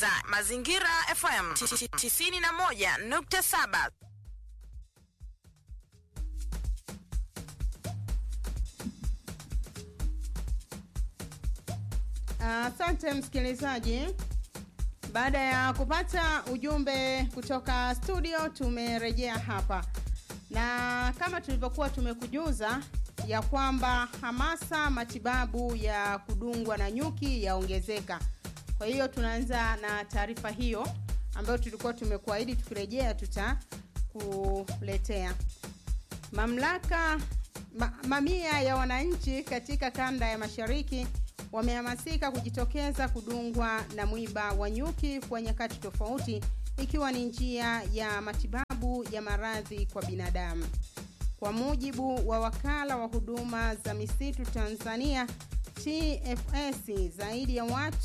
unasikiliza Mazingira FM 91.7. Asante uh, msikilizaji. Baada ya kupata ujumbe kutoka studio, tumerejea hapa na kama tulivyokuwa tumekujuza ya kwamba hamasa matibabu ya kudungwa na nyuki yaongezeka. Kwa hiyo tunaanza na taarifa hiyo ambayo tulikuwa tumekuahidi tukirejea tutakuletea. Mamlaka ma, mamia ya wananchi katika kanda ya mashariki wamehamasika kujitokeza kudungwa na mwiba wa nyuki kwa nyakati tofauti ikiwa ni njia ya matibabu ya maradhi kwa binadamu. Kwa mujibu wa wakala wa huduma za misitu Tanzania TFS, zaidi ya watu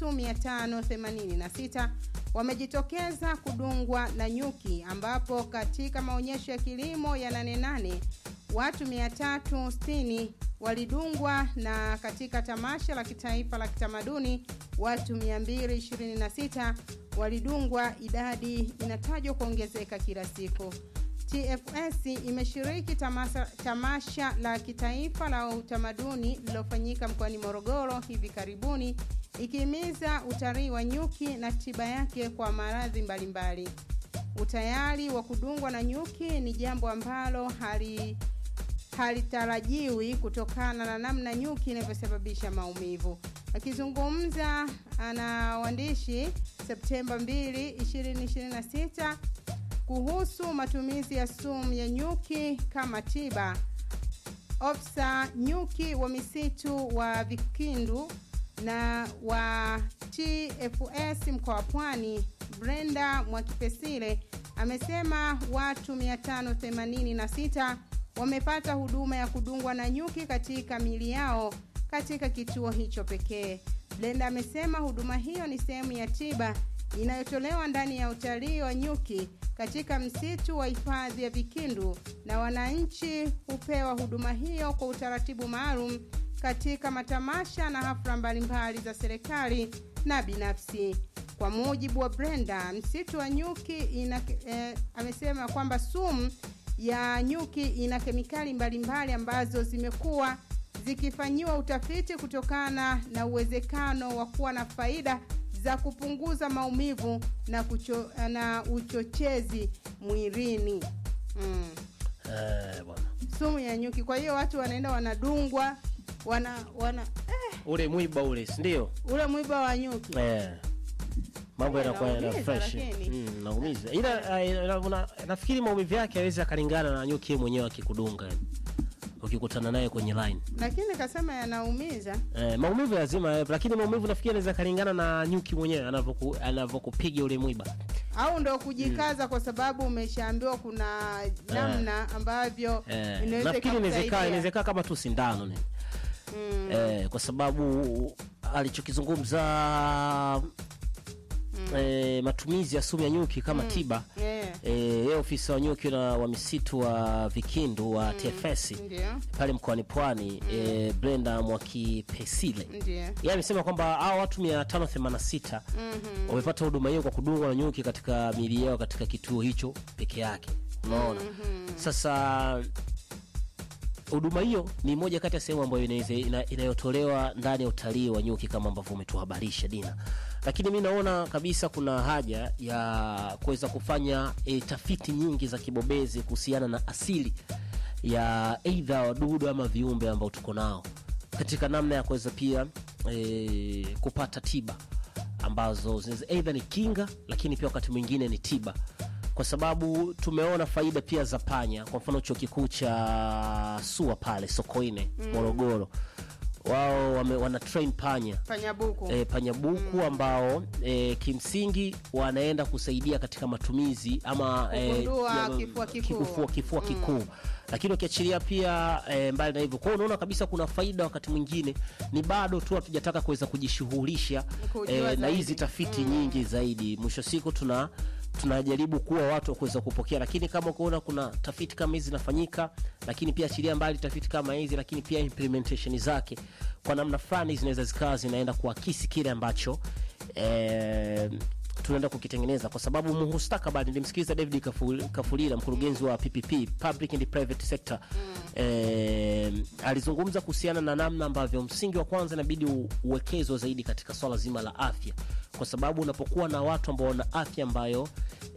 586 wamejitokeza kudungwa na nyuki, ambapo katika maonyesho ya kilimo ya Nane Nane watu 360 walidungwa na katika tamasha la kitaifa la kitamaduni watu 226 walidungwa. Idadi inatajwa kuongezeka kila siku. TFS imeshiriki tamasa, tamasha la kitaifa la utamaduni lililofanyika mkoani Morogoro hivi karibuni ikihimiza utalii wa nyuki na tiba yake kwa maradhi mbalimbali. Utayari wa kudungwa na nyuki ni jambo ambalo hali halitarajiwi kutokana na namna nyuki inavyosababisha maumivu. Akizungumza na waandishi Septemba 2, 2026 kuhusu matumizi ya sumu ya nyuki kama tiba, ofisa nyuki wa misitu wa Vikindu na wa TFS mkoa wa Pwani Brenda Mwakipesile amesema watu 586 wamepata huduma ya kudungwa na nyuki katika mili yao katika kituo hicho pekee. Blenda amesema huduma hiyo ni sehemu ya tiba inayotolewa ndani ya utalii wa nyuki katika msitu wa hifadhi ya Vikindu na wananchi hupewa huduma hiyo kwa utaratibu maalum katika matamasha na hafla mbalimbali za serikali na binafsi. Kwa mujibu wa Brenda, msitu wa nyuki ina, eh, amesema kwamba sumu ya nyuki ina kemikali mbalimbali ambazo zimekuwa zikifanyiwa utafiti kutokana na uwezekano wa kuwa na faida za kupunguza maumivu na, kucho, na uchochezi mwilini mm. Eh, bwana. Sumu ya nyuki. Kwa hiyo watu wanaenda wanadungwa wana wana eh, Ule mwiba ule, si ndio? ule mwiba wa nyuki Eh. Mambo Eh, yanakuwa yana naumiza, fresh. lakini. Mm, naumiza. Ila eh, ila una- nafikiri maumivu yake hawezi akalingana na nyuki yeye mwenyewe akikudunga. yani. Ukikutana naye kwenye line. lakini kasema yanaumiza. Eh, maumivu lazima yawepo, lakini maumivu nafikiri yanaweza kalingana na nyuki mwenyewe anavyoku anavyokupiga ule mwiba. au ndo kujikaza kwa sababu umeshaambiwa kuna namna ambavyo Eh, inaweza nafikiri inawezekana ikakusaidia. inawezekana kama tu sindano ni. Mm. Eh, kwa sababu alichokizungumza eh, matumizi ya sumu ya nyuki kama tiba Yeah. eh, yeye ofisa wa nyuki na wa misitu wa Vikindu wa TFS Ndio, pale mkoani Pwani eh, Brenda Mwakipesile ndio. yeye amesema kwamba hao watu 586 wamepata huduma hiyo kwa kudungwa na nyuki katika miili yao katika kituo hicho peke yake. Unaona? Sasa huduma hiyo ni moja kati ya sehemu ambayo inaweza ina, inayotolewa ndani ya utalii wa nyuki kama ambavyo umetuhabarisha Dina, lakini mi naona kabisa kuna haja ya kuweza kufanya e, tafiti nyingi za kibobezi kuhusiana na asili ya aidha wadudu ama viumbe ambao tuko nao katika namna ya kuweza pia e, kupata tiba ambazo zinaweza aidha ni kinga, lakini pia wakati mwingine ni tiba kwa sababu tumeona faida pia za panya. Kwa mfano chuo kikuu cha SUA pale Sokoine Morogoro, wao wame, wana train panya Panyabuku. e, panyabuku ambao e, kimsingi wanaenda kusaidia katika matumizi ama e, Kugundua ya- kifua kikuu. kifua, kifua kikuu lakini ukiachilia pia e, mbali na hivyo kwao unaona kabisa kuna faida wakati mwingine ni bado tu hatujataka kuweza kujishughulisha Kujua e, na zaidi. hizi tafiti nyingi zaidi mwisho siku tuna tunajaribu kuwa watu wa kuweza kupokea lakini kama ukiona kuna tafiti kama hizi zinafanyika lakini pia achilia mbali tafiti kama hizi lakini pia implementation zake kwa namna fulani zinaweza zikawa zinaenda kuakisi kile ambacho eh, tunaenda kukitengeneza kwa sababu mustakabali nilimsikiliza david Kafu- kafulila mkurugenzi wa ppp public and private sector eh, alizungumza kuhusiana na namna ambavyo msingi wa kwanza inabidi u- uwekezwe zaidi katika swala zima la afya kwa sababu unapokuwa na watu ambao wana afya ambayo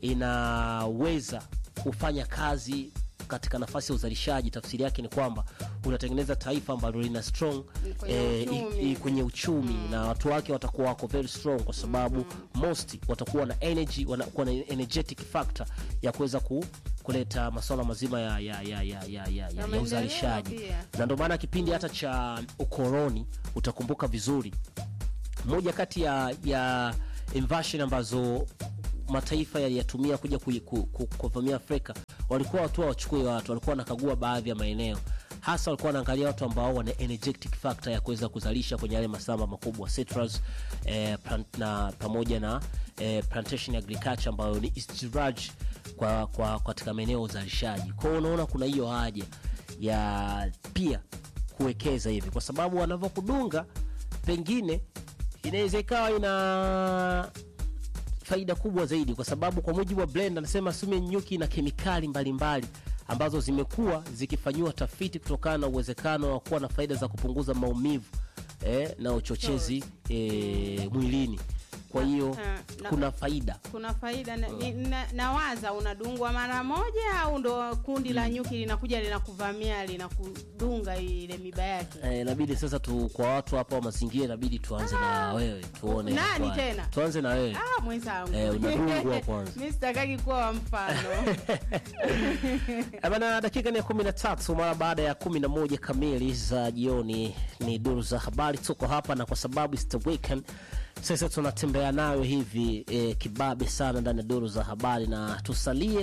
inaweza kufanya kazi katika nafasi ya uzalishaji tafsiri yake ni kwamba unatengeneza taifa ambalo lina strong Kwenye eh, i- uchumi. i- kwenye uchumi na watu wake watakuwa wako very strong kwa sababu most watakuwa na energy wanakuwa na energetic factor ya kuweza ku, kuleta masuala mazima ya, ya, ya, ya, ya, ya, ya, ya maendeleo uzalishaji pia. na ndio maana kipindi hata cha ukoloni utakumbuka vizuri moja kati ya, ya invasion ambazo mataifa yaliyatumia kuja kui- ku- ku- kuvamia Afrika walikuwa watu wachukue watu, walikuwa wanakagua baadhi ya maeneo, hasa walikuwa wanaangalia watu ambao wana energetic factor ya kuweza kuzalisha kwenye yale mashamba makubwa citrus, eh, plant, na pamoja na eh, plantation agriculture ambayo ni istiraj kwa, kwa katika maeneo ya uzalishaji. Kwa hiyo unaona kuna hiyo haja ya pia kuwekeza hivi, kwa sababu wanavyokudunga pengine inaweza ikawa ina faida kubwa zaidi, kwa sababu kwa mujibu wa blend anasema sumu nyuki na kemikali mbalimbali ambazo zimekuwa zikifanyiwa tafiti kutokana na uwezekano wa kuwa na faida za kupunguza maumivu eh, na uchochezi eh, mwilini. Kwa hiyo Ah, na- kuna faida kuna faida na, ni- na, nawaza unadungwa mara moja au ndo kundi la nyuki linakuja linakuvamia linakudunga ile miba yake Eh, inabidi sasa tu kwa watu hapa wa mazingira inabidi tuanze na wewe tuone Nani inakuwaje. tena? tuanze na wewe ah, mwenzangu Eh, unadungwa kwanza. mi sitakaki kuwa wa mfano Eh, Bana, dakika ni ya kumi na tatu mara baada ya kumi na moja kamili za jioni, ni duru za habari. Tuko hapa na kwa sababu it's the weekend, sasa tunatembea nayo hivi eh, kibabe sana ndani ya duru za habari, na tusalie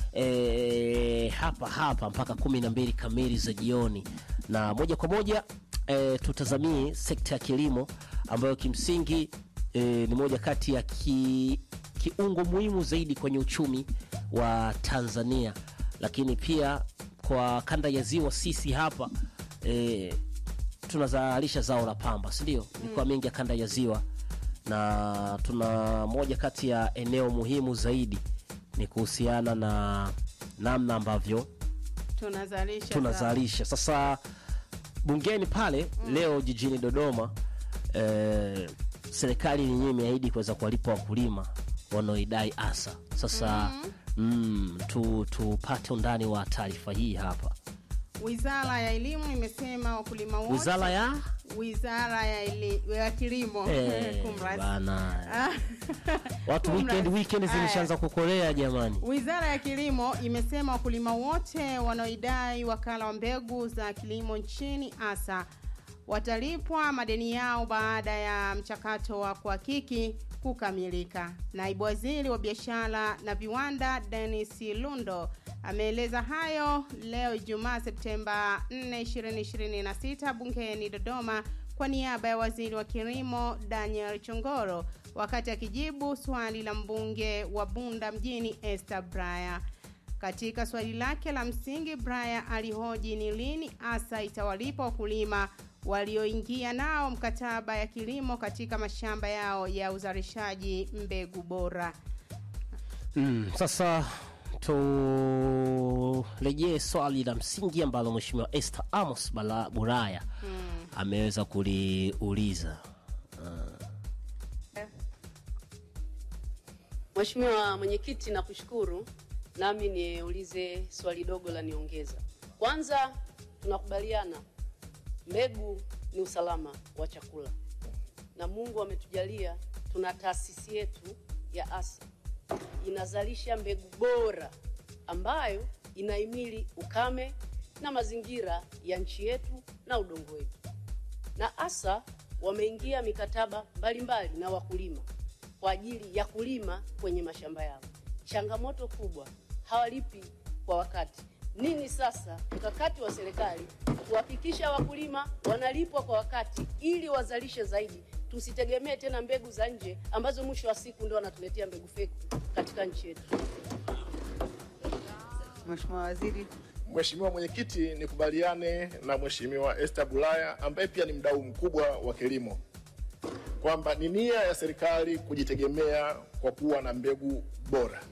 eh, hapa hapa mpaka kumi na mbili kamili za jioni, na moja kwa moja eh, tutazamie sekta ya kilimo ambayo kimsingi eh, ni moja kati ya ki, kiungo muhimu zaidi kwenye uchumi wa Tanzania, lakini pia kwa kanda ya ziwa sisi hapa e, tunazalisha zao la pamba, si ndio? Mikoa mingi ya kanda ya ziwa, na tuna moja kati ya eneo muhimu zaidi ni kuhusiana na namna ambavyo tunazalisha za- tunazalisha sasa bungeni pale leo jijini Dodoma eh, serikali yenyewe imeahidi kuweza kuwalipa wakulima wanaoidai asa. Sasa mm, tu, tupate undani wa taarifa hii hapa. wizara ya elimu imesema wakulima wote Wizara ya wizara ya, eli, ya kilimo eh, Kumradhi. bana Ah. watu Kumradhi. weekend weekend Aya. zimeshaanza kukolea jamani. Wizara ya Kilimo imesema wakulima wote wanaoidai wakala wa mbegu za kilimo nchini ASA watalipwa madeni yao baada ya mchakato wa kuhakiki kukamilika. Naibu Waziri wa Biashara na Viwanda Dennis Lundo ameeleza hayo leo Ijumaa Septemba 4, 2026 bungeni Dodoma kwa niaba ya Waziri wa Kilimo Daniel Chongoro wakati akijibu swali la mbunge wa Bunda mjini Esther Braya. Katika swali lake la msingi, Braya alihoji ni lini ASA itawalipa wakulima walioingia nao mkataba ya kilimo katika mashamba yao ya uzalishaji mbegu bora. Mm, sasa turejee swali la msingi ambalo Mheshimiwa Esther Amos Bala Buraya ameweza kuliuliza. Mheshimiwa Mwenyekiti, nakushukuru. Nami niulize swali dogo la niongeza. Kwanza, tunakubaliana mbegu ni usalama wa chakula, na Mungu ametujalia tuna taasisi yetu ya ASA inazalisha mbegu bora ambayo inahimili ukame na mazingira ya nchi yetu na udongo wetu na ASA wameingia mikataba mbalimbali na wakulima kwa ajili ya kulima kwenye mashamba yao. Changamoto kubwa, hawalipi kwa wakati. Nini sasa mkakati wa serikali kuhakikisha wakulima wanalipwa kwa wakati ili wazalishe zaidi, tusitegemee tena mbegu za nje ambazo mwisho wa siku ndio wanatuletea mbegu feki katika nchi yetu. Mheshimiwa Waziri. Mheshimiwa Mwenyekiti, nikubaliane na Mheshimiwa Esther Bulaya ambaye pia ni mdau mkubwa wa kilimo. kwamba ni nia ya serikali kujitegemea kwa kuwa na mbegu bora,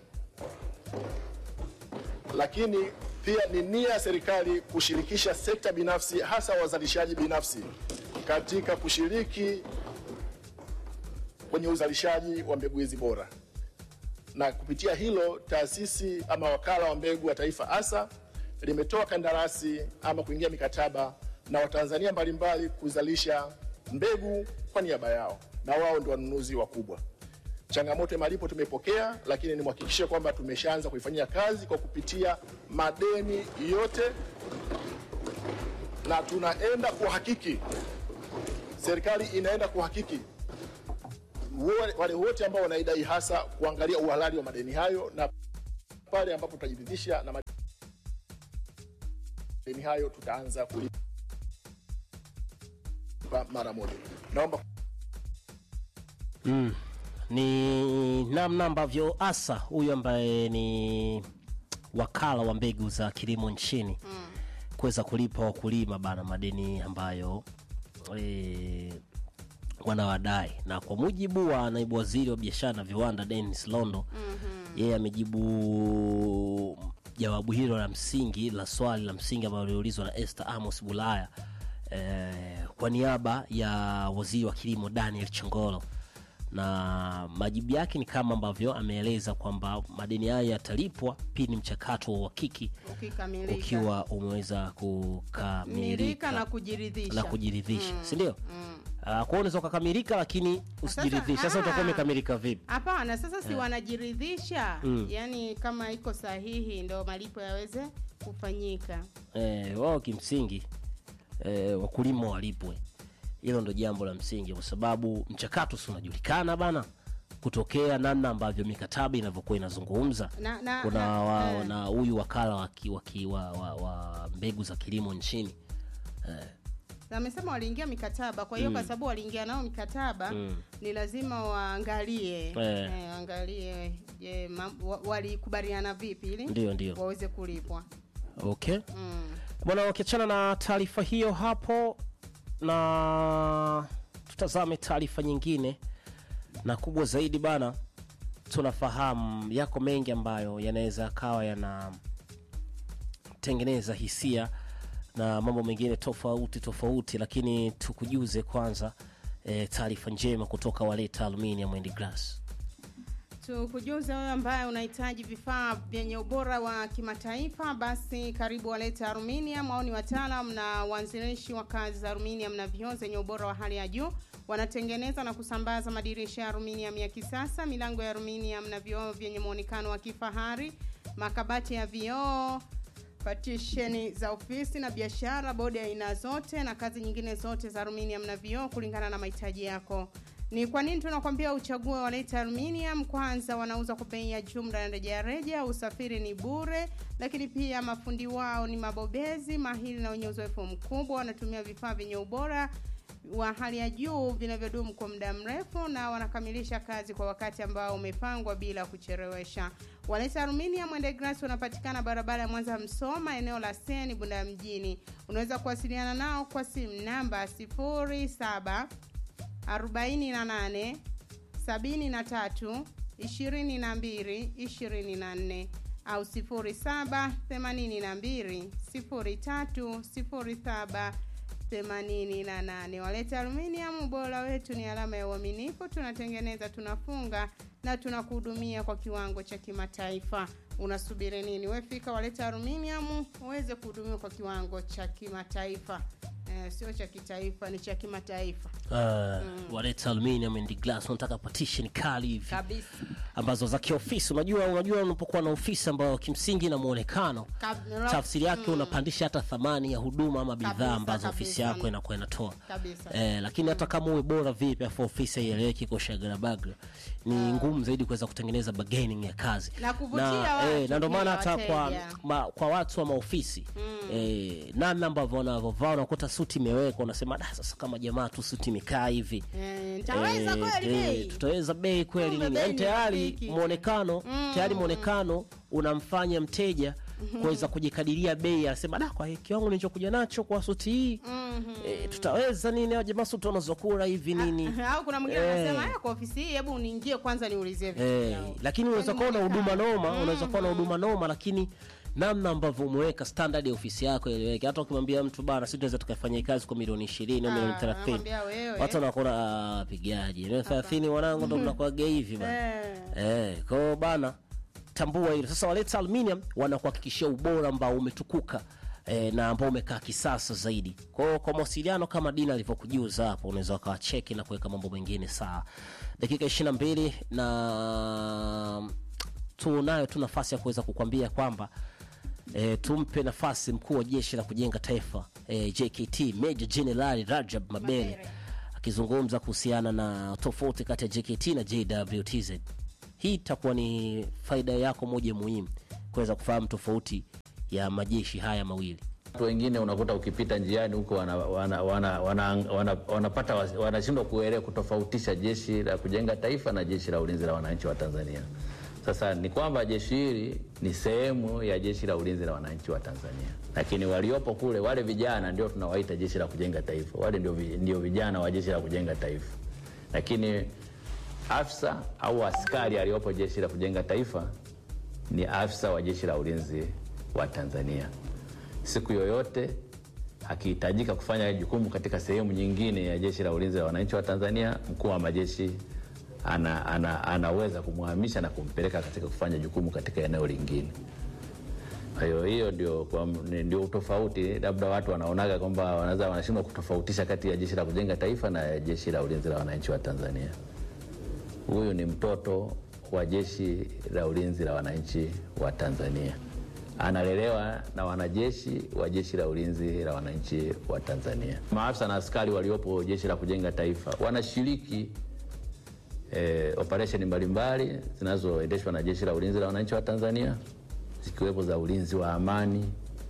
lakini pia ni nia ya serikali kushirikisha sekta binafsi, hasa wazalishaji binafsi katika kushiriki kwenye uzalishaji wa mbegu hizi bora, na kupitia hilo taasisi ama wakala wa mbegu wa taifa ASA limetoa kandarasi ama kuingia mikataba na Watanzania mbalimbali kuzalisha mbegu kwa niaba yao, na wao ndio wanunuzi wakubwa. Changamoto ya malipo tumepokea, lakini nimhakikishie kwamba tumeshaanza kuifanyia kazi kwa kupitia madeni yote, na tunaenda kuhakiki, serikali inaenda kuhakiki wo- wale wote ambao wanaidai, hasa kuangalia uhalali wa madeni hayo, na pale ambapo tutajiridhisha na madeni hayo tutaanza kulipa mara moja. Naomba mm. ni namna ambavyo asa huyu ambaye ni wakala wa mbegu za kilimo nchini mm. kuweza kulipa wakulima bana madeni ambayo e, wanawadai na kwa mujibu wa naibu waziri wa biashara na viwanda Dennis Londo mm-hmm. yeye amejibu jawabu hilo la msingi la swali la msingi ambalo liliulizwa na Esther Amos Bulaya eh, kwa niaba ya waziri wa kilimo Daniel Chongolo na majibu yake ni kama ambavyo ameeleza kwamba madeni hayo yatalipwa pindi mchakato wa uhakiki ukikamilika ukiwa umeweza kukamilika milika na kujiridhisha na kujiridhisha si ndio? Uh, kwa hiyo unaweza ukakamilika lakini usijiridhishe. Sasa ah. utakuwa umekamilika vipi? hapana sasa si wanajiridhisha yaani kama iko sahihi ndo malipo yaweze kufanyika Eh, wao kimsingi eh, wakulima walipwe. Hilo ndo jambo la msingi, kwa sababu mchakato si unajulikana bana, kutokea namna ambavyo mikataba inavyokuwa inazungumza na, na, kuna na, wa, eh. na huyu wakala wa, ki- wa, ki- wa, wa, wa mbegu za kilimo nchini amesema waliingia mikataba kwa hiyo kwa sababu waliingia nao mikataba ni lazima waangalie Eh. eh, waangalie je ma- wa- walikubaliana vipi ili ndio ndio waweze kulipwa okay mm. bwana wakiachana na taarifa hiyo hapo na tutazame taarifa nyingine na kubwa zaidi bana tunafahamu yako mengi ambayo yanaweza yakawa yanatengeneza hisia na mambo mengine tofauti tofauti lakini tukujuze kwanza e, taarifa njema kutoka waleta aluminium and glass tukujuze wewe ambaye unahitaji vifaa vyenye ubora wa kimataifa basi karibu walete aluminium au ni wataalam na waanzilishi wa kazi za aluminium na vioo zenye ubora wa hali ya juu wanatengeneza na kusambaza madirisha ya aluminium ya kisasa milango ya aluminium na vioo vyenye muonekano wa kifahari makabati ya vioo patisheni za ofisi na biashara bodi ya aina zote na kazi nyingine zote za aluminium na vioo kulingana na mahitaji yako ni kwa nini tunakwambia uchague waleta aluminium kwanza wanauza kwa bei ya jumla na rejareja usafiri ni bure lakini pia mafundi wao ni mabobezi mahiri na wenye uzoefu mkubwa wanatumia vifaa vyenye ubora wa hali ya juu vinavyodumu kwa muda mrefu na wanakamilisha kazi kwa wakati ambao umepangwa bila kuchelewesha waleta aluminium and glass wanapatikana barabara ya mwanza msoma eneo la seni bunda mjini unaweza kuwasiliana nao kwa simu namba 07 48 73 22 24 au 07 82 03 07 88 waleta aluminium ubora wetu ni alama ya uaminifu tunatengeneza tunafunga na tunakuhudumia kwa kiwango cha kimataifa unasubiri nini wefika waleta aluminium uweze kuhudumiwa kwa kiwango cha kimataifa eh, sio cha kitaifa ni cha kimataifa uh, waleta aluminium and glass unataka partition kali hivi kabisa ambazo za kiofisi unajua unajua unapokuwa na ofisi ambayo kimsingi na muonekano Kab- tafsiri yake unapandisha hata thamani ya huduma ama bidhaa Kabisa, ambazo kabisa. ofisi yako inakuwa inatoa kabisa eh, lakini hata kama uwe bora vipi afu ofisi haieleweki iko shagarabagra ni ngumu zaidi kuweza kutengeneza bargaining ya kazi Na kuvutia watu eh, na ndio maana pia, hata kwa, wateja. ma, kwa watu wa maofisi eh, namna ambavyo wanavyovaa unakuta suti imewekwa unasema da sasa kama jamaa tu suti imekaa hivi Eh, nitaweza Eh, kweli eh, bei tutaweza bei kweli Kumbe nini bei Yaani ni tayari rafiki. mwonekano tayari mwonekano unamfanya mteja kuweza kujikadiria bei anasema da kwa kiwango nilichokuja nacho kwa suti hii e, tutaweza nini au jamaa suti wanazokula hivi nini au kuna mwingine Eh. anasema "Eh, kwa ofisi hii hebu niingie kwanza niulizie vitu Eh, vyao." lakini unaweza kuwa na huduma noma unaweza kuwa na Mhm. huduma noma lakini namna ambavyo umeweka standard ya ofisi yako ileweke hata ukimwambia mtu bana sisi tunaweza tukafanya hii kazi kwa milioni ishirini au milioni Ah, thelathini anamwambia wewe. watu wanakuona "Ah, pigaji milioni thelathini wanangu ndo mnakuaga hivi bana Eh. Eh, kwa hiyo bana tambua hilo. Sasa waleta aluminium wanakuhakikishia ubora ambao umetukuka eh, na ambao umekaa kisasa zaidi. Kwa hiyo kwa mawasiliano kama Dina alivyokujuza hapo, unaweza ukawacheki na kuweka mambo mengine sawa. Dakika 22 na tunayo tu nafasi ya kuweza kukwambia kwamba E, tumpe nafasi mkuu wa jeshi la kujenga taifa e, JKT Major General Rajab Mabele akizungumza kuhusiana na tofauti kati ya JKT na JWTZ. Hii itakuwa ni faida yako moja muhimu kuweza kufahamu tofauti ya majeshi haya mawili. Watu wengine unakuta ukipita njiani huko wanapata wana, wana, wana, wana, wanapata wasi- wanashindwa kuelewa kutofautisha jeshi la kujenga taifa na jeshi la ulinzi la wananchi wa Tanzania. Sasa ni kwamba jeshi hili ni sehemu ya jeshi la ulinzi la wananchi wa Tanzania, lakini waliopo kule, wale vijana ndio tunawaita jeshi la kujenga taifa, wale ndio, vi- ndio vijana wa jeshi la kujenga taifa, lakini afisa au askari aliyopo jeshi la kujenga taifa ni afisa wa jeshi la ulinzi wa Tanzania. Siku yoyote akihitajika kufanya jukumu katika sehemu nyingine ya jeshi la ulinzi la wananchi wa Tanzania, mkuu wa majeshi ana, ana, anaweza kumhamisha na kumpeleka katika kufanya jukumu katika eneo lingine. Kwa hiyo hiyo ndio, kwa- ni- ndio utofauti. Labda watu wanaonaga kwamba wanaweza wanashindwa kutofautisha kati ya jeshi la kujenga taifa na jeshi la ulinzi la wananchi wa Tanzania. Huyu ni mtoto wa jeshi la ulinzi la wananchi wa Tanzania, analelewa na wanajeshi wa jeshi la ulinzi la wananchi wa Tanzania. Maafisa na askari waliopo jeshi la kujenga taifa wanashiriki eh, operesheni mbalimbali zinazoendeshwa na jeshi la ulinzi la wananchi wa Tanzania zikiwepo za ulinzi wa amani,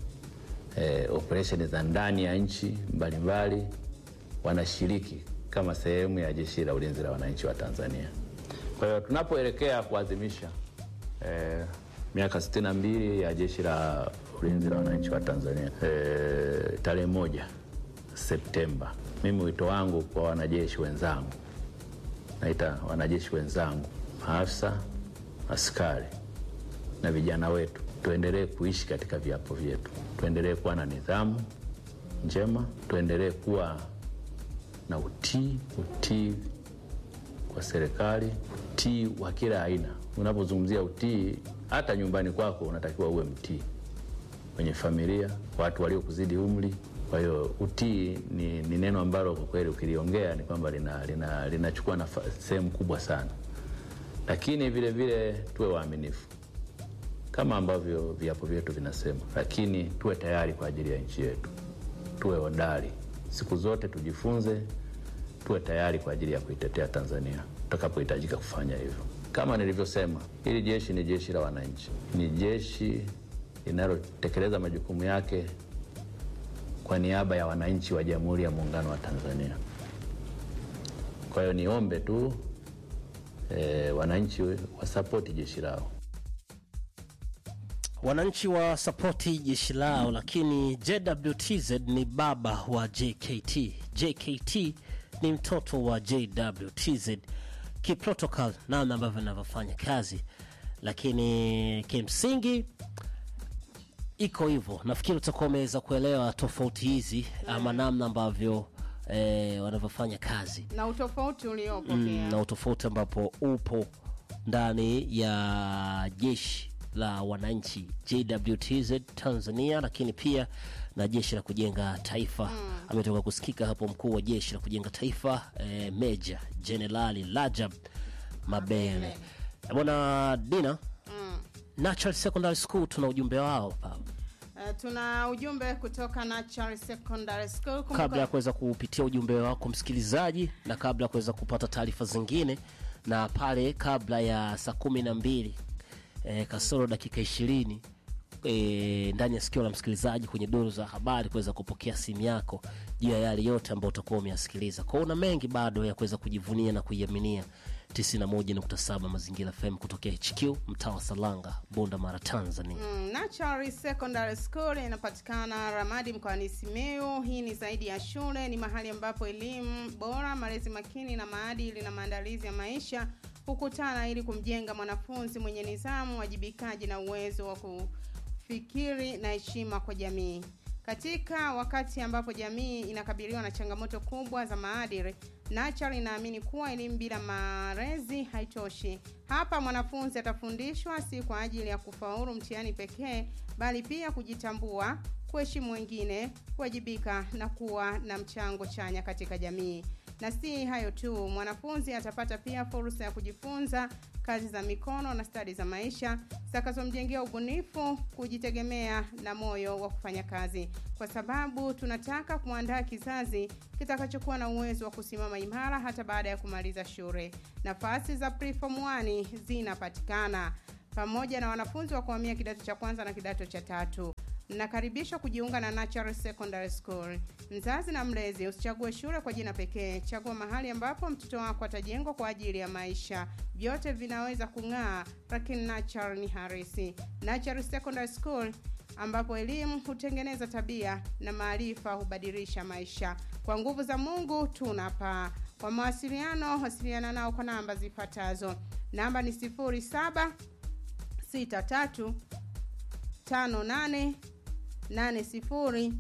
eh, operesheni za ndani ya nchi mbalimbali, wanashiriki kama sehemu ya jeshi la ulinzi la wananchi wa Tanzania. Kwa hiyo tunapoelekea kuadhimisha eh, miaka 62 ya jeshi la ulinzi la wananchi wa Tanzania eh, tarehe moja Septemba, mimi wito wangu kwa wanajeshi wenzangu, naita wanajeshi wenzangu, maafisa, askari na vijana wetu, tuendelee kuishi katika viapo vyetu, tuendelee kuwa na nidhamu njema, tuendelee kuwa na utii, utii kwa serikali, utii wa kila aina. Unapozungumzia utii, hata nyumbani kwako unatakiwa uwe mtii, kwenye familia, watu waliokuzidi umri. Kwa hiyo utii ni, ni neno ambalo kwa kweli ukiliongea ni kwamba linachukua lina, linachukua nafa- sehemu kubwa sana, lakini vile vile tuwe waaminifu kama ambavyo viapo vyetu vinasema, lakini tuwe tayari kwa ajili ya nchi yetu, tuwe hodari siku zote, tujifunze, tuwe tayari kwa ajili ya kuitetea Tanzania tutakapohitajika kufanya hivyo. Kama nilivyosema, hili jeshi ni jeshi la wananchi, ni jeshi linalotekeleza majukumu yake kwa niaba ya wananchi wa Jamhuri ya Muungano wa Tanzania. Kwa hiyo niombe tu eh, wananchi wasapoti jeshi lao. wananchi wa sapoti jeshi lao, lakini JWTZ ni baba wa JKT. JKT ni mtoto wa JWTZ kiprotocol, namna ambavyo inavyofanya kazi, lakini kimsingi iko hivyo. Nafikiri utakuwa umeweza kuelewa tofauti hizi ama namna ambavyo eh, wanavyofanya kazi na utofauti uliopo mm, pia na utofauti ambapo upo ndani ya jeshi la wananchi JWTZ Tanzania, lakini pia na jeshi la kujenga taifa. Ametoka kusikika hapo mkuu wa jeshi la kujenga taifa eh, Meja Jenerali Rajab Mabele. Eh, Bwana Dina, Natural Secondary School tuna ujumbe wao pa Eh, tuna ujumbe kutoka Natural Secondary School. Kumbuka- kabla ya kuweza kupitia ujumbe wako msikilizaji, na kabla ya kuweza kupata taarifa zingine, na pale kabla ya saa kumi na mbili e, kasoro dakika ishirini e, ndani ya sikio la msikilizaji kwenye duru za habari kuweza kupokea simu yako juu ya yale yote ambayo utakuwa umeyasikiliza. Kwa hiyo una mengi bado ya kuweza kujivunia na kuiaminia 91.7 Mazingira FM kutokea HQ mtaa wa Salanga, Bunda Mara, Tanzania. Mm, Natural Secondary School inapatikana Ramadi mkoani Simiyu. Hii ni zaidi ya shule, ni mahali ambapo elimu bora, malezi makini na maadili na maandalizi ya maisha hukutana ili kumjenga mwanafunzi mwenye nidhamu, wajibikaji na uwezo wa kufikiri na heshima kwa jamii. Katika wakati ambapo jamii inakabiliwa na changamoto kubwa za maadili, Natural inaamini kuwa elimu bila malezi haitoshi. Hapa mwanafunzi atafundishwa si kwa ajili ya kufaulu mtihani pekee, bali pia kujitambua, kuheshimu wengine, kuwajibika na kuwa na mchango chanya katika jamii. Na si hayo tu, mwanafunzi atapata pia fursa ya kujifunza kazi za mikono na stadi za maisha zitakazomjengea ubunifu, kujitegemea na moyo wa kufanya kazi, kwa sababu tunataka kuandaa kizazi kitakachokuwa na uwezo wa kusimama imara hata baada ya kumaliza shule. Nafasi za preform 1 zinapatikana pamoja na wanafunzi wa kuhamia kidato cha kwanza na kidato cha tatu. Mnakaribishwa kujiunga na Natural Secondary School. Mzazi na mlezi, usichague shule kwa jina pekee, chagua mahali ambapo mtoto wako atajengwa kwa ajili ya maisha. Vyote vinaweza kung'aa, lakini Natural ni harisi. Natural Secondary School ambapo elimu hutengeneza tabia na maarifa hubadilisha maisha. Kwa nguvu za Mungu tunapaa. Kwa mawasiliano, wasiliana nao kwa namba zifuatazo. Namba ni 07 63 58 80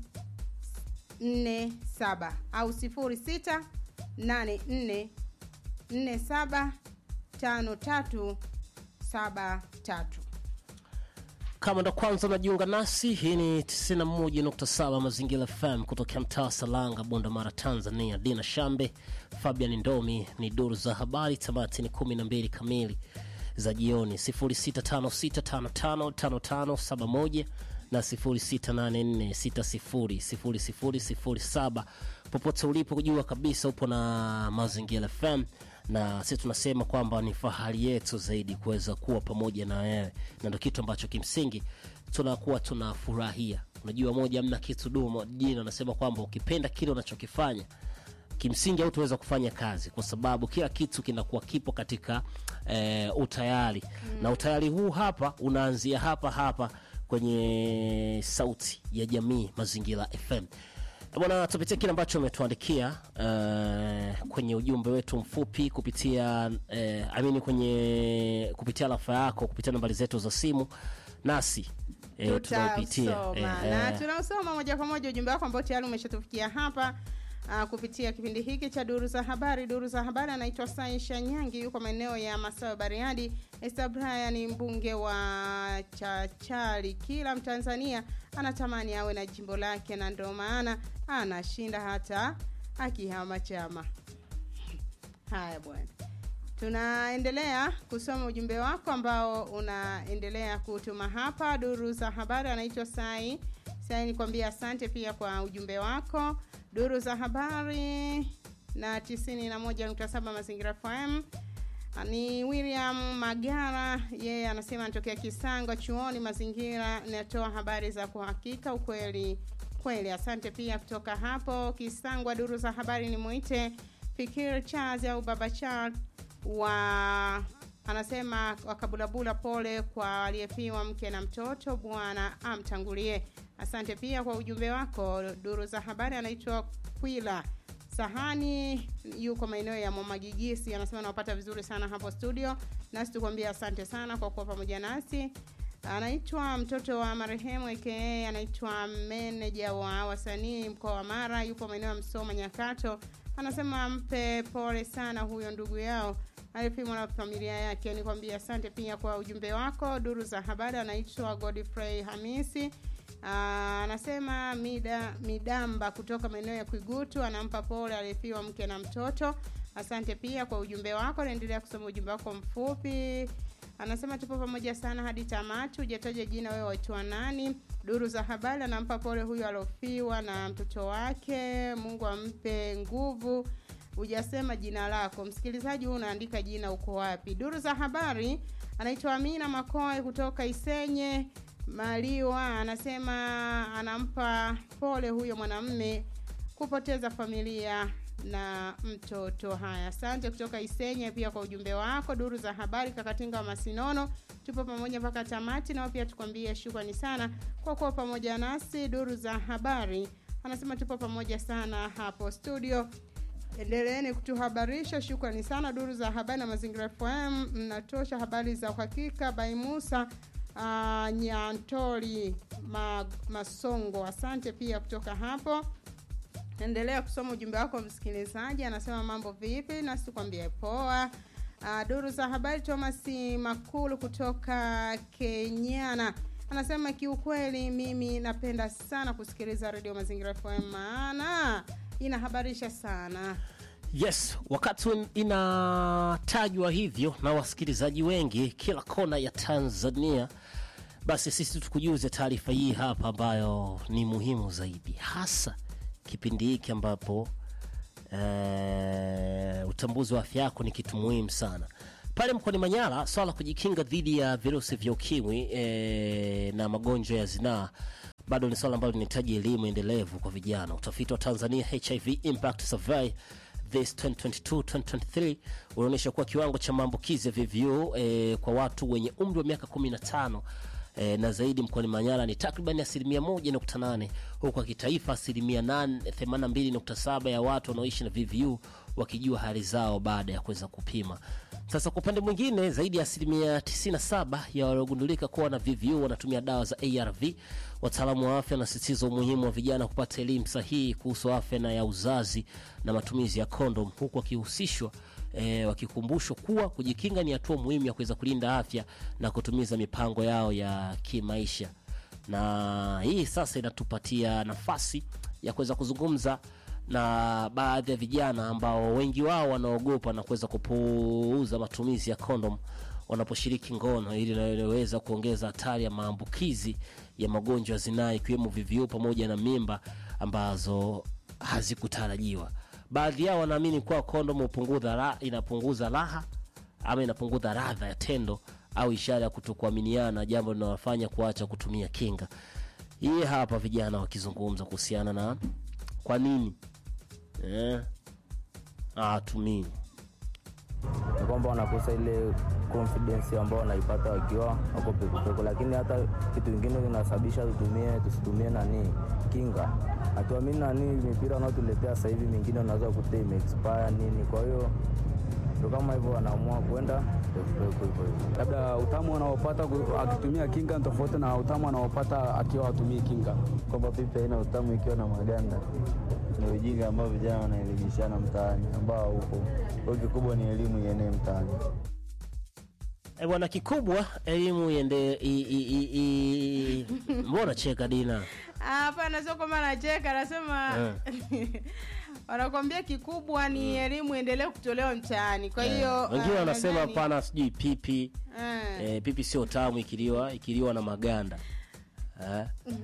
47 au 06 84 47 53 73. Kama ndo kwanza unajiunga nasi, hii ni 91.7 Mazingira FM kutokea mtaa wa Salanga, Bunda Mara, Tanzania. Dina Shambe, Fabian Ndomi ni duru za habari. Tamati ni 12 kamili za jioni, 0656555571 na 0684600007 popote ulipo, kujua kabisa upo na Mazingira FM na sisi tunasema kwamba ni fahari yetu zaidi kuweza kuwa pamoja na wewe, na ndio kitu ambacho kimsingi tunakuwa tunafurahia. Unajua, moja mna kitu dumo jina anasema kwamba ukipenda kile unachokifanya kimsingi hautaweza kufanya kazi kwa sababu kila kitu kinakuwa kipo katika e, utayari mm. na utayari huu hapa unaanzia hapa hapa kwenye sauti ya jamii Mazingira FM. Bwana, tupitie kile ambacho umetuandikia uh, kwenye ujumbe wetu mfupi kupitia uh, amini kwenye kupitia rafa yako kupitia nambari zetu za simu nasi eh, tunaupitia Tutausoma eh, na eh, tunausoma moja kwa moja ujumbe wako ambao tayari umeshatufikia hapa uh, kupitia kipindi hiki cha duru za habari. Duru za habari anaitwa Saisha Nyangi, yuko maeneo ya Masawe, Bariadi. Esther Brian ni mbunge wa Chachari. Kila Mtanzania anatamani awe na jimbo lake, na ndio maana anashinda hata akihama chama. Haya bwana, tunaendelea kusoma ujumbe wako ambao unaendelea kutuma hapa. Duru za habari anaitwa Sai Sai, nikwambia asante pia kwa ujumbe wako. Duru za habari na 91.7 Mazingira FM ni William Magara, yeye anasema anatokea Kisango chuoni Mazingira, inatoa habari za kuhakika ukweli kweli. Asante pia kutoka hapo Kisangwa. Duru za habari ni mwite Fikir Charles au Baba Charles wa anasema wakabulabula, pole kwa aliyefiwa mke na mtoto, Bwana amtangulie. Asante pia kwa ujumbe wako. Duru za habari anaitwa Kwila Sahani, yuko maeneo ya Mwamagigisi, anasema nawapata vizuri sana hapo studio, nasi tukwambia asante sana kwa kuwa pamoja nasi. Anaitwa mtoto wa marehemu aka anaitwa meneja wa wasanii mkoa wa Mara, yupo maeneo ya Msoma Nyakato, anasema mpe pole sana huyo ndugu yao alipimwa na familia yake. Nikwambia asante pia kwa ujumbe wako. Duru za habari anaitwa Godfrey Hamisi Aa, anasema mida midamba kutoka maeneo ya Kwigutu anampa pole aliyefiwa mke na mtoto. Asante pia kwa ujumbe wako, naendelea kusoma ujumbe wako mfupi. Anasema tupo pamoja sana hadi tamati, hujataja jina, wewe waitwa nani? Duru za habari anampa pole huyo aliofiwa na mtoto wake, Mungu ampe nguvu. Hujasema jina lako msikilizaji, huu unaandika jina, uko wapi? Duru za habari anaitwa Amina Makoe kutoka Isenye Maliwa anasema anampa pole huyo mwanamme kupoteza familia na mtoto. Haya, asante kutoka Isenye pia kwa ujumbe wako. Duru za habari, Kakatinga wa Masinono, tupo pamoja mpaka tamati, nao pia tukwambie shukrani sana kwa kuwa pamoja nasi. Duru za habari anasema tupo pamoja sana hapo studio endeleeni kutuhabarisha shukrani sana duru za habari na mazingira fm mnatosha habari za uhakika bai musa uh, nyantori ma, masongo asante pia kutoka hapo endelea kusoma ujumbe wako msikilizaji anasema mambo vipi nasi tukwambie poa uh, duru za habari thomas makulu kutoka kenyana anasema kiukweli mimi napenda sana kusikiliza redio mazingira fm maana inahabarisha sana yes wakati inatajwa hivyo na wasikilizaji wengi kila kona ya tanzania basi sisi tukujuze taarifa hii hapa ambayo ni muhimu zaidi hasa kipindi hiki ambapo eh, utambuzi wa afya yako ni kitu muhimu sana pale mkoani manyara swala la kujikinga dhidi ya virusi vya ukimwi eh, na magonjwa ya zinaa bado ni swala ambalo linahitaji elimu endelevu kwa vijana utafiti wa tanzania hiv impact survey this 2022-2023 unaonyesha kuwa kiwango cha maambukizi ya VVU eh, kwa watu wenye umri wa miaka 15 eh, na zaidi mkoani Manyara ni takriban asilimia 1.8 huku kwa kitaifa asilimia 82.7 ya watu wanaoishi na VVU wakijua hali zao baada ya kuweza kupima. Sasa kwa upande mwingine, zaidi ya asilimia 97 ya waliogundulika kuwa na VVU wanatumia dawa za ARV. Wataalamu wa afya wanasisitiza umuhimu wa vijana kupata elimu sahihi kuhusu afya na ya uzazi na matumizi ya kondom, huku wakihusishwa e, wakikumbushwa kuwa kujikinga ni hatua muhimu ya kuweza kulinda afya na kutumiza mipango yao ya kimaisha. Na hii sasa inatupatia nafasi ya kuweza kuzungumza na baadhi ya vijana ambao wengi wao wanaogopa na kuweza kupuuza matumizi ya kondom wanaposhiriki ngono ili inaweza kuongeza hatari ya maambukizi ya magonjwa ya zinaa ikiwemo VVU pamoja na mimba ambazo hazikutarajiwa. Baadhi yao wanaamini kuwa kondom hupunguza ra, inapunguza raha ama inapunguza radha ya tendo au ishara ya kutokuaminiana, jambo linalofanya kuacha kutumia kinga. Hii hapa vijana wakizungumza kuhusiana na kwa nini eh, hawatumii ni kwamba wanakosa ile confidence ambao wanaipata wakiwa wako pekupeko, lakini hata kitu kingine kinasababisha tutumie tusitumie nani kinga. Hatuamini nani mipira wanaotuletea sasa hivi, mingine unaweza kukuta imeexpire nini, kwa hiyo ndo kama hivyo wanaamua kwenda pekupeko hivyo hivyo. labda utamu anaopata ku- akitumia kinga ni tofauti na utamu anaopata akiwa hatumii kinga. kwamba pipi haina utamu ikiwa na maganda. Ni ujinga ambao vijana wanaelimishana mtaani ambao upo. Kwa hiyo kikubwa ni elimu ienee mtaani. E bwana, kikubwa elimu iende. i- i- i- i- Mbona cheka Dina? hapana sio kwamba nacheka anasema wanakwambia kikubwa ni elimu endelee kutolewa mtaani kwa hiyo Wengine ah, wanasema nadhani- hapana, sijui pipi Ah. e, pipi sio tamu ikiliwa ikiliwa na maganda eh?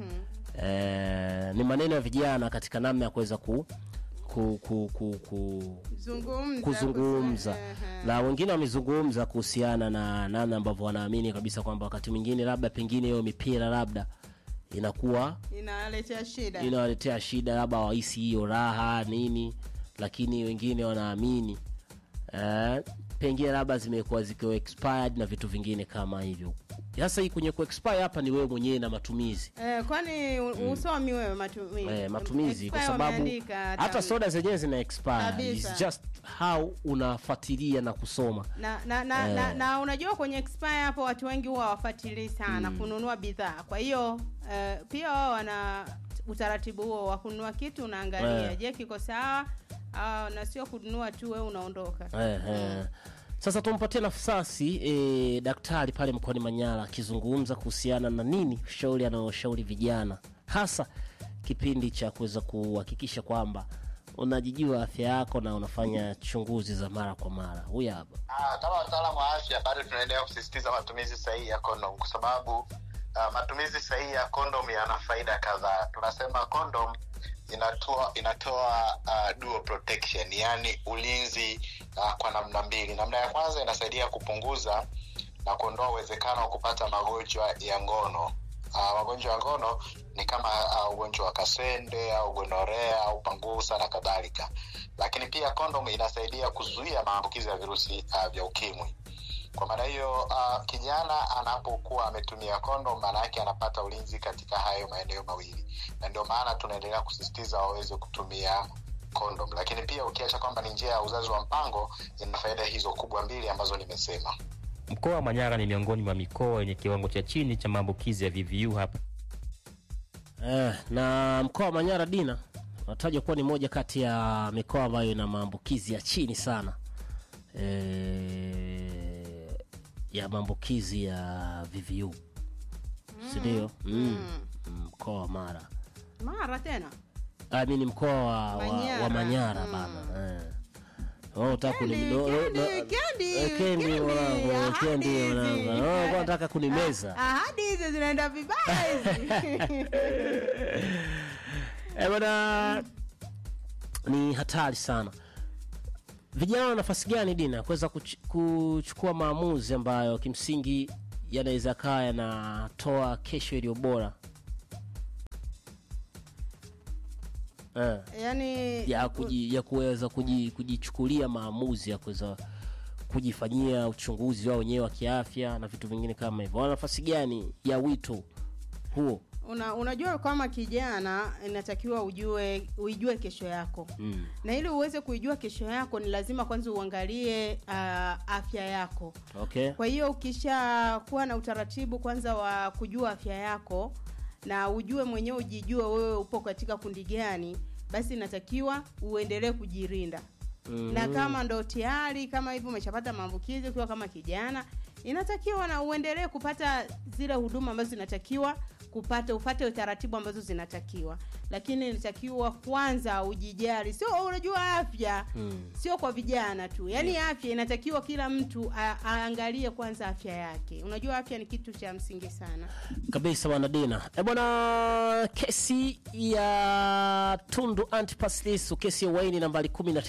e, ni maneno ya vijana katika namna ya kuweza ku, ku, ku, ku, ku, Zungumza, kuzungumza kusema, na wengine wamezungumza kuhusiana na namna ambavyo wanaamini kabisa kwamba wakati mwingine labda pengine hiyo mipira labda inakuwa inaletea shida inawaletea shida labda wahisi hiyo raha nini lakini wengine wanaamini eh, pengine labda zimekuwa zikiwa expired na vitu vingine kama hivyo sasa hii kwenye kuexpire hapa ni wewe mwenyewe na matumizi Eh, kwani u- usomi wewe matumizi, eh, matumizi kwa Expire sababu wameandika hata- hata soda zenyewe zina expire Kabisa. It's just how unafuatilia na kusoma na na, na, na, Eh. na unajua kwenye expire hapo watu wengi huwa wafuatilii sana kununua bidhaa kwa hiyo eh, pia wao wana utaratibu huo wa kununua kitu unaangalia Eh. je kiko sawa ah, na sio kununua tu wewe unaondoka eh, eh. sasa tumpatie nafasi eh, daktari pale mkoani manyara akizungumza kuhusiana na nini ushauri anaoshauri vijana hasa kipindi cha kuweza kuhakikisha kwamba unajijua afya yako na unafanya chunguzi za mara kwa mara huyu hapa Ah, kama wataalamu wa afya bado tunaendelea kusisitiza matumizi sahihi ya kondom kwa sababu uh, matumizi sahihi ya kondom yana faida kadhaa tunasema kondom inatoa inatoa uh, dual protection yani ulinzi uh, kwa namna mbili namna ya kwanza inasaidia kupunguza na kuondoa uwezekano wa kupata magonjwa ya ngono uh, magonjwa ya ngono ni kama uh, ugonjwa wa kasende au gonorea au pangusa na kadhalika lakini pia kondom inasaidia kuzuia maambukizi ya virusi uh, vya ukimwi kwa maana hiyo uh, kijana anapokuwa ametumia kondom maana yake anapata ulinzi katika hayo maeneo mawili na ndio maana tunaendelea kusisitiza waweze kutumia kondom lakini pia ukiacha kwamba ni njia ya uzazi wa mpango ina faida hizo kubwa mbili ambazo nimesema Mkoa wa Manyara ni miongoni mwa mikoa yenye kiwango cha chini cha maambukizi ya VVU hapa. Eh, na mkoa wa Manyara Dina unatajwa kuwa ni moja kati ya mikoa ambayo ina maambukizi ya chini sana eh, ya maambukizi ya VVU si ndio? Mm. Mm, mkoa wa Mara mara tena I mean mkoa wa, wa, Manyara. wa Manyara bana eh. Oh, utaka kuni- Kendi, no- no- Kendi, no- Kendi, eh, Kendi Kendi, mwanangu, ahadi Kendi hizi. mwanangu. Oh, kwa nataka kunimeza ahadi hizi zinaenda vibaya hizi Eh, bwana ni hatari sana vijana wana nafasi gani dina kuweza kuch- kuchukua maamuzi ambayo kimsingi yanaweza kaa yanatoa kesho iliyo bora eh, yani ya, kuji, ya kuweza kuji, kujichukulia maamuzi ya kuweza kujifanyia uchunguzi wao wenyewe wa kiafya na vitu vingine kama hivyo wana nafasi gani ya wito huo una, unajua kama kijana inatakiwa ujue uijue kesho yako mm. na ili uweze kuijua kesho yako ni lazima kwanza uangalie uh, afya yako okay kwa hiyo ukisha kuwa na utaratibu kwanza wa kujua afya yako na ujue mwenyewe ujijue wewe upo katika kundi gani basi inatakiwa uendelee kujirinda mm. na kama ndo tayari kama hivyo umeshapata maambukizi ukiwa kama kijana inatakiwa na uendelee kupata zile huduma ambazo zinatakiwa kupata ufate utaratibu ambazo zinatakiwa lakini inatakiwa kwanza ujijali sio unajua afya Mm. sio kwa vijana tu yaani afya inatakiwa kila mtu a- aangalie kwanza afya yake unajua afya ni kitu cha msingi sana kabisa bwana dina e bwana kesi ya tundu antipas lissu kesi ya uhaini nambari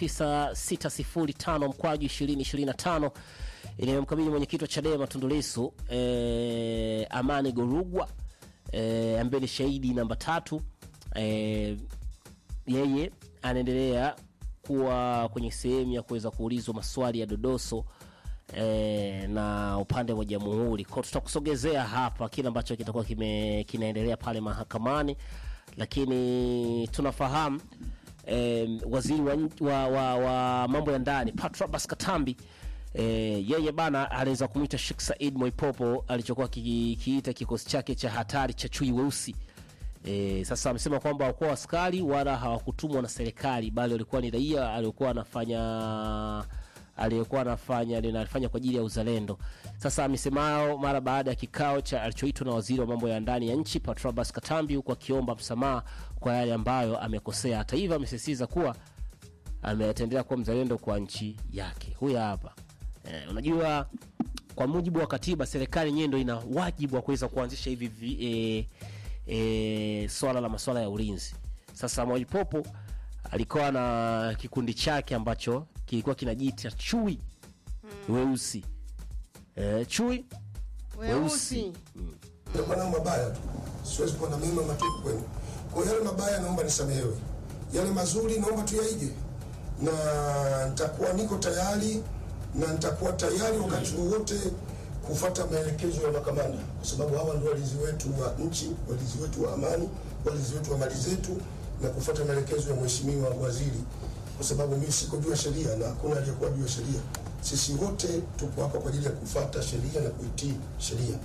19605 mkwaju 2025 inayomkabili mwenyekiti wa chadema tundu lissu e, amani gorugwa e, ambaye ni shahidi namba tatu e, yeye anaendelea kuwa kwenye sehemu ya kuweza kuulizwa maswali ya dodoso e, na upande wa jamhuri kwao tutakusogezea hapa kile ambacho kitakuwa kime, kinaendelea pale mahakamani lakini tunafahamu e, waziri wa, nch- wa, wa, wa mambo ya ndani patrobas katambi e, yeye bana aliweza kumwita Sheikh Said Moipopo alichokuwa kikiita kikosi chake cha hatari cha chui weusi E, sasa amesema kwamba hawakuwa askari wala hawakutumwa na serikali bali walikuwa ni raia aliokuwa anafanya aliyekuwa anafanya linafanya kwa ajili ya uzalendo. Sasa amesema hayo mara baada ya kikao cha alichoitwa na waziri wa mambo ya ndani ya nchi Patrobas Katambi, huku akiomba msamaha kwa yale ambayo amekosea. Hata hivyo, amesisitiza kuwa ametaendelea kuwa mzalendo kwa nchi yake. Huyu hapa eh, unajua kwa mujibu wa katiba serikali yenyewe ndo ina wajibu wa kuweza kuanzisha hivi vi, e, e, swala la maswala ya ulinzi sasa mwaipopo alikuwa na kikundi chake ambacho kilikuwa kinajiita chui weusi e, chui weusi Ndio nao mabaya tu, siwezi kuwa na mema matupu kwenu. Kwa hiyo yale mabaya naomba nisamehewe, yale mazuri naomba tuyaige, na nitakuwa niko tayari na nitakuwa tayari wakati wowote kufuata maelekezo ya makamanda, kwa sababu hawa ndio walinzi wetu wa nchi, walinzi wetu wa amani, walinzi wetu wa mali zetu, na kufuata maelekezo ya mheshimiwa waziri, kwa sababu mimi siko juu ya sheria na hakuna aliyekuwa juu ya sheria. Sisi wote tuko hapa kwa ajili ya kufuata sheria na kuitii sheria.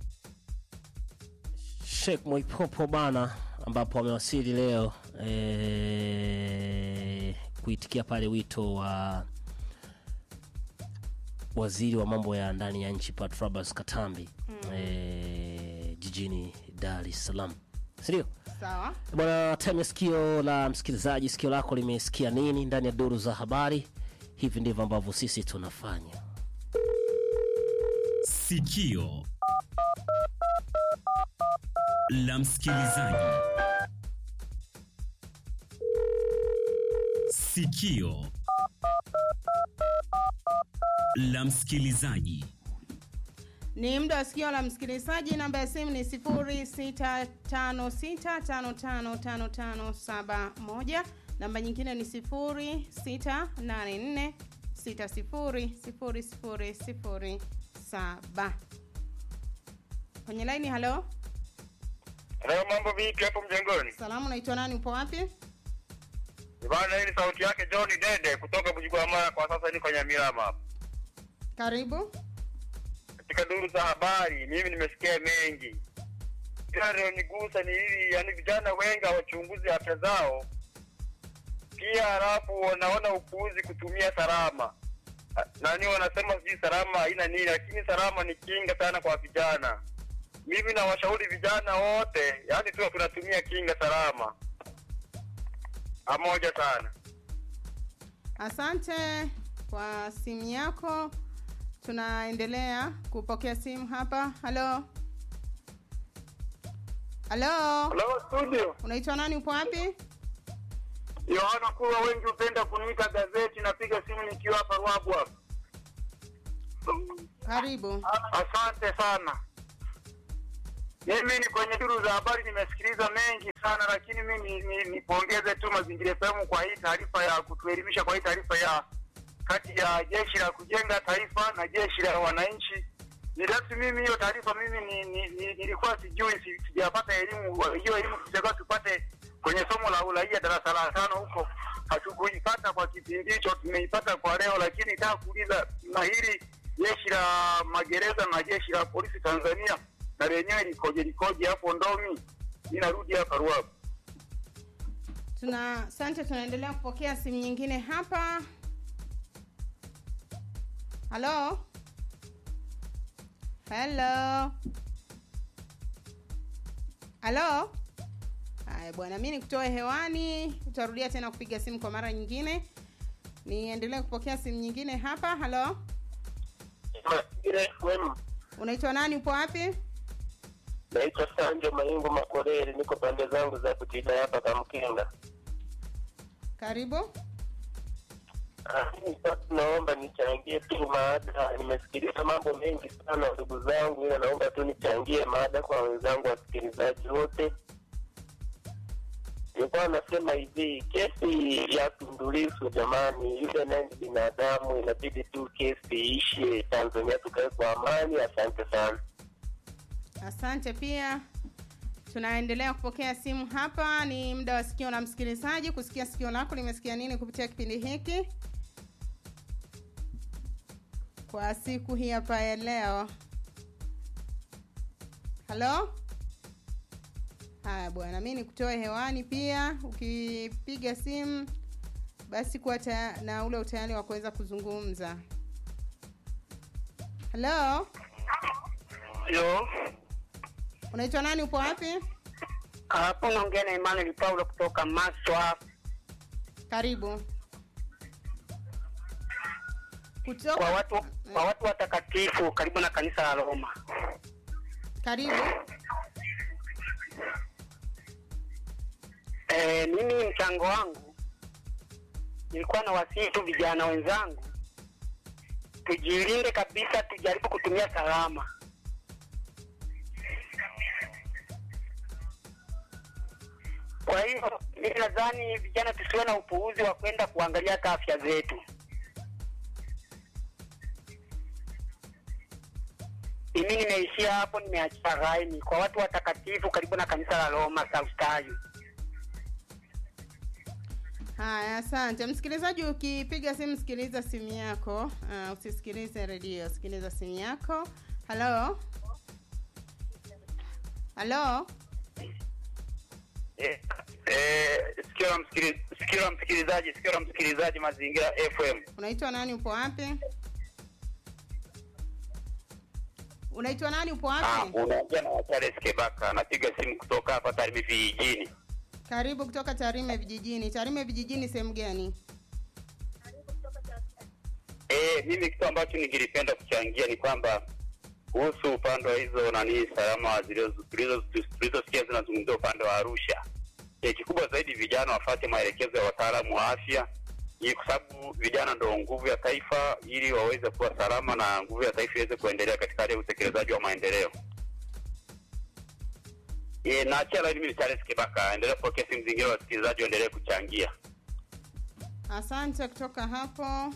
Sheikh Moipopo bana, ambapo amewasili leo e, kuitikia pale wito wa waziri wa mambo ya ndani ya nchi Patrobas Katambi mm. e, jijini Dar es Salaam, sindio? sawa Bwana, time ya sikio la msikilizaji, sikio lako limesikia nini ndani ya duru za habari? Hivi ndivyo ambavyo sisi tunafanya. Sikio la msikilizaji. Sikio la msikilizaji. Ni muda wa sikio la msikilizaji. Namba ya simu ni 0656555571. Namba nyingine ni 0684600007. Kwenye laini, halo. Leo mambo vipi hapo mjengoni? Salamu, unaitwa nani? Upo wapi? Bwana, hii ni sauti yake John Dede kutoka Bujigwamara, kwa sasa niko Nyamilama hapa. Karibu. Katika duru za habari, mimi nimesikia mengi, ila lilonigusa ni hili, yani vijana wengi hawachunguzi afya zao, pia halafu wanaona upuuzi kutumia salama nani, wanasema sijui salama haina nini, lakini salama ni kinga sana kwa vijana. Mimi nawashauri vijana wote, yani tuwa tunatumia kinga salama pamoja sana. Asante kwa simu yako. Tunaendelea kupokea simu hapa. Halo, halo, Hello studio. unaitwa nani? Upo wapi? Yohana Kulwa, wengi hupenda kuniita gazeti. Napiga simu nikiwa hapa Ruabu hapa. Karibu. Asante sana. Mimi ni kwenye duru za habari, nimesikiliza mengi sana, lakini mimi ni- ni- nipongeze tu Mazingira FM kwa hii taarifa ya kutuelimisha, kwa hii taarifa ya kati ya jeshi la kujenga taifa na jeshi la wananchi. Ni rasmi mimi hiyo taarifa mimi ni, ni, ni, nilikuwa sijui, si- sijapata elimu hiyo elimu tutakiwa tupate kwenye somo la uraia darasa la tano huko, hatukuipata kwa kipindi hicho, tumeipata kwa leo, lakini nataka kuuliza na hili jeshi la magereza na jeshi la polisi Tanzania na lenyewe likoje likoje hapo Ndomi? Ninarudi hapa Ruabu. Tuna asante, tunaendelea kupokea simu nyingine hapa. Halo, halo, halo. Haya bwana, mi nikutoe hewani, utarudia tena kupiga simu kwa mara nyingine. Niendelee kupokea simu nyingine hapa. Halo, unaitwa nani? Upo wapi? Naitwa Sanjo Maingu Makoreri, niko pande zangu za kutita hapa Kamkinga. Karibu. Ah, mimi sasa naomba nichangie tu maada. Nimesikiliza mambo mengi sana ndugu zangu, ila naomba tu nichangie maada kwa wenzangu wasikilizaji wote. Nilikuwa nasema hivi, kesi ya Tundu Lissu jamani, yule naye ni binadamu, inabidi tu kesi iishe Tanzania, tukae kwa amani. Asante sana. Asante pia. Tunaendelea kupokea simu hapa. Ni muda wa sikio la msikilizaji kusikia sikio lako limesikia nini kupitia kipindi hiki kwa siku hii hapa ya leo. Halo. Haya bwana, mi nikutoe hewani pia. Ukipiga simu basi kuwa taya- na ule utayari wa kuweza kuzungumza. Halo, Yo, unaitwa nani? Upo wapi? hapo naongea na Emmanuel Paulo kutoka Maswa. Karibu. Kutoka Kwa watu kwa watu watakatifu karibu na kanisa la Roma. Karibu. E, mimi mchango wangu nilikuwa na wasihi tu vijana wenzangu tujilinde kabisa, tujaribu kutumia salama. Kwa hiyo mimi nadhani vijana tusiwe na upuuzi wa kwenda kuangalia hata afya zetu. Mimi nimeishia hapo, nimeachia raini kwa watu watakatifu karibu na kanisa la Roma Saustayo. Haya, asante msikilizaji. Ukipiga simu, sikiliza simu yako, uh, usisikilize redio, sikiliza simu yako. Halo, halo, Eh, eh, sikio la msikili- sikio la msikilizaji, sikio la msikilizaji, Mazingira FM. unaitwa nani? Upo wapi? Unaitwa nani? Upo Ah, wapi? unaongea na Charles Kebaka, napiga simu kutoka hapa Tarime vijijini. Karibu kutoka Tarime vijijini. Tarime vijijini sehemu gani? Eh, mimi kitu ambacho ningelipenda kuchangia ni kwamba kuhusu upande wa hizo nani salama zilizo- zilizo- tulizosikia zinazungumzia upande wa Arusha. Eh, kikubwa zaidi vijana wafate maelekezo ya wataalamu wa afya Ili kwa sababu vijana ndo nguvu ya taifa, ili waweze kuwa salama na nguvu ya taifa iweze kuendelea katika hali ya utekelezaji wa maendeleo. E, na achia laini mimi ni Charles Kibaka, endelea kupokea simu zingine, wasikilizaji waendelee kuchangia. Asante kutoka hapo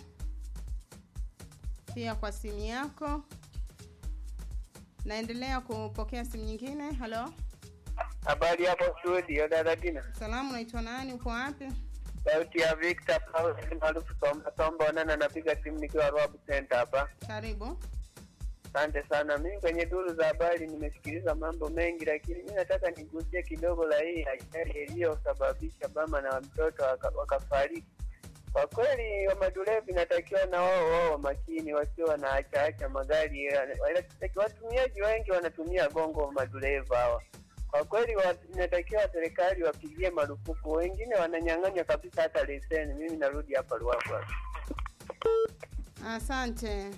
pia kwa simu yako. Naendelea kupokea simu nyingine. Halo, Habari hapo studio, dada Dina. salamu, unaitwa nani? Uko wapi? Sauti ya Victor Paul maarufu Tomba Tomba Onana, napiga simu nikiwa Rwab Center hapa. Karibu. Asante sana. Mimi kwenye duru za habari nimesikiliza mambo mengi, lakini mi nataka nigusie kidogo la hii ajali iliyosababisha mama na mtoto waka- wakafariki. Kwa kweli wa madereva inatakiwa na wao wao makini, wasio wanaacha magari. Wana- Watumiaji wengi wanatumia gongo madereva hawa. Kwa kweli wa- inatakiwa serikali wapigie marufuku, wengine wananyang'anywa kabisa hata leseni. Mimi narudi hapa Ruavu. Asante.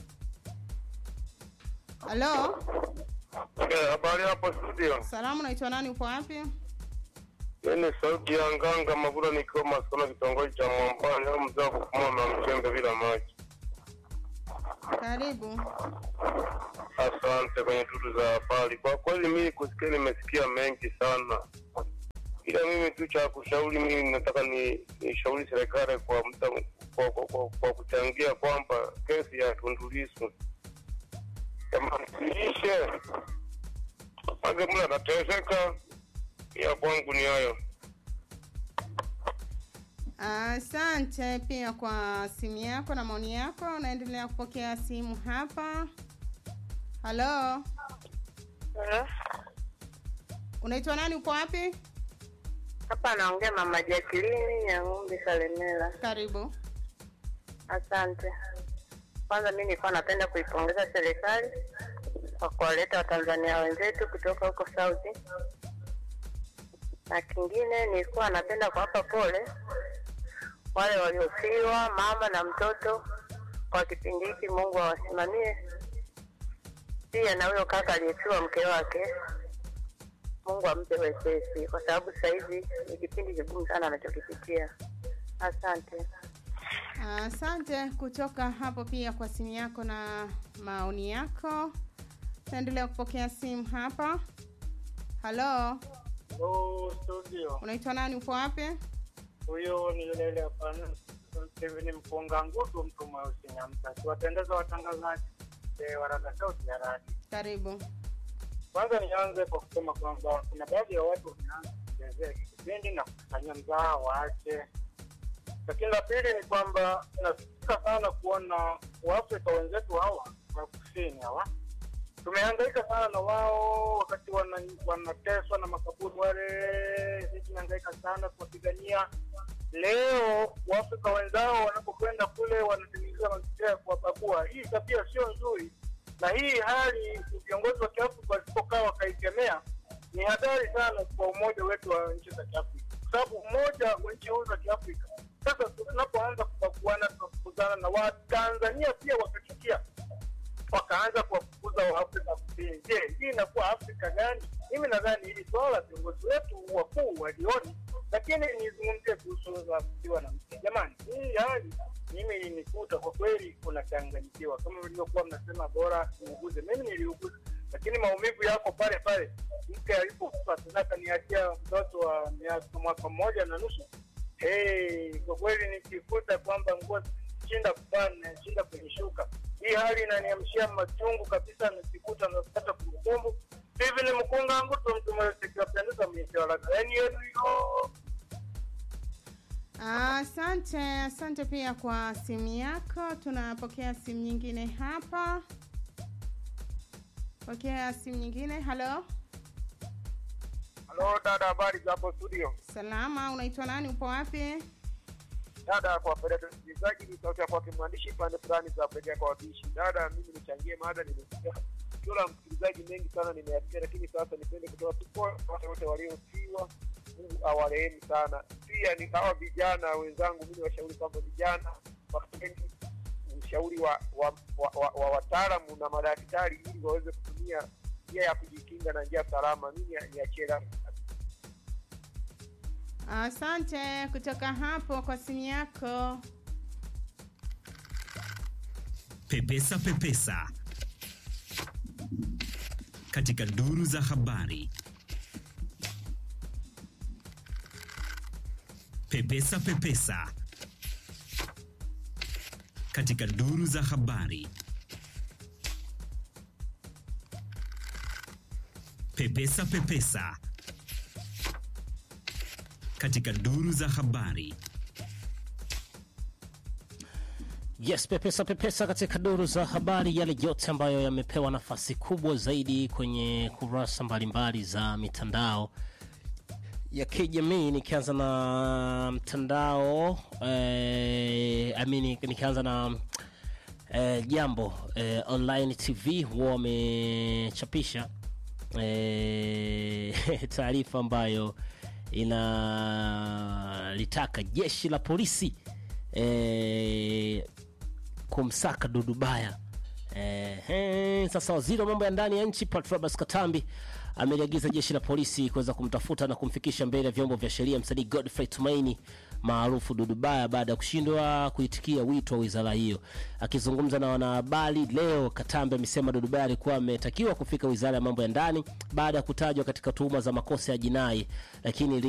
Halo, Habari hapo studio. salamu, unaitwa nani? Uko wapi? Mimi sauti ya nganga Mavura nikiwa Masona kitongoji cha Mwambani au mzee wa kufumua na mchembe bila maji. Karibu. Asante kwenye tutu za habari. Kwa kweli mimi kusikia nimesikia mengi sana, ila mimi tu cha kushauri, mimi nataka ni nishauri serikali kwa mta, kwa, kwa, kwa, kwa kuchangia kwamba kesi ya Tundu Lissu jamani siishe, age mle anateseka. Ya kwangu ni hayo. Asante pia kwa simu yako na maoni yako. Naendelea kupokea simu hapa. Halo, unaitwa nani? Uko wapi? Hapa anaongea mama Jacqueline ya ng'ombe Kalemela. Karibu. Asante. Kwanza mi nilikuwa napenda kuipongeza serikali kwa kuwaleta Watanzania wenzetu kutoka huko Saudi, na kingine nilikuwa napenda kuwapa pole wale waliofiwa, mama na mtoto kwa kipindi hiki. Mungu awasimamie, pia na huyo kaka aliyefiwa mke wake, Mungu ampe wepesi, kwa sababu sasa hivi ni kipindi kigumu sana anachokipitia. Asante. Asante kutoka hapo pia kwa simu yako na maoni yako. Naendelea kupokea simu hapa. Halo, Hello, studio. unaitwa nani? Uko wapi? Huyo ni yule yule hapana. Steven Mpunga Ngutu, mtu mweusi Nyamta. Tuwapendeza watangazaji eh, wa Rada Sauti ya Radio. Karibu. Kwanza nianze kwa kusema kwamba kuna baadhi ya watu wanaanza kuchezea hiki kipindi na kufanyia mzaha waache. Lakini la pili ni kwamba nasikitika sana kuona Waafrika wenzetu hawa wa kusini hawa tumehangaika sana na wao wakati wana- wanateswa na makaburi wale, sisi tumehangaika sana kuwapigania. Leo waafrika wenzao wanapokwenda kule wanatengeneza mazingira ya kuwabagua. Hii tabia sio nzuri, na hii hali viongozi wa Kiafrika wasipokaa wakaikemea, ni hatari sana kwa umoja wetu wa nchi za Kiafrika, kwa sababu umoja wa nchi hizo za Kiafrika sasa tunapoanza kubaguana, tunafukuzana na Watanzania pia wakachukia wakaanza kuwafukuza Waafrika Kusini. Je, hii inakuwa Afrika gani? Mimi nadhani hili swala viongozi wetu wakuu walioni, lakini nizungumzie kuhusu la kufiwa na mke. Jamani, hii hali mimi ilinikuta kwa kweli, unachanganyikiwa kama vilivyokuwa mnasema bora niuguze. Mimi niliuguza, lakini maumivu yako pale pale. Mke alipokufa sasa niachia mtoto wa miaka mwaka mmoja na nusu. Hey, kwa kweli nikikuta kwamba nguo shinda kuvaa nashinda kunishuka. Hii hali inaniamshia machungu kabisa, nikikuta napata kumbukumbu hivi. Ni mkunga wangu tu mtu mweusi kiwapendeza mishawaraga yani yenu hiyo Asante, asante pia kwa simu yako. Tunapokea simu nyingine hapa. Pokea simu nyingine. Halo, Halo dada, habari za hapo studio? salama. Unaitwa nani? Upo wapi? Dada, kwa faida ya msikilizaji, ni sauti ya kwake mwandishi pande fulani za pekee kwa wabishi. Dada, mimi nichangie mada, nimesikia tukio la msikilizaji mengi sana nimeyasikia, lakini sasa nipende kutoa tupo wale wote waliofiwa, Mungu awarehemu sana. Pia ni hawa vijana wenzangu, mimi washauri kwamba vijana wakateni ushauri wa wa, wa, wa, wa wataalamu na madaktari ili waweze kutumia njia ya kujikinga na njia salama. Mimi niachie Asante kutoka hapo kwa simu yako. Pepesa Pepesa katika duru za habari. Pepesa Pepesa katika duru za habari. Pepesa Pepesa katika duru za habari. Yes, pepesa pepesa katika duru za habari, yale yote ambayo yamepewa nafasi kubwa zaidi kwenye kurasa mbalimbali za mitandao ya kijamii. Nikianza na mtandao eh, I mean, nikianza na eh, jambo eh, online TV huwa wamechapisha eh, taarifa ambayo inalitaka jeshi la polisi eh, kumsaka Dudu Baya. Eh, eh, sasa waziri wa mambo ya ndani ya nchi Patrobas Katambi ameliagiza jeshi la polisi kuweza kumtafuta na kumfikisha mbele ya vyombo vya sheria msanii Godfrey Tumaini maarufu Dudu Baya baada ya kushindwa kuitikia wito wa wizara hiyo. Akizungumza na wanahabari leo, Katambi amesema Dudu Baya alikuwa ametakiwa kufika wizara ya mambo ya ndani baada ya kutajwa katika tuhuma za makosa ya jinai, lakini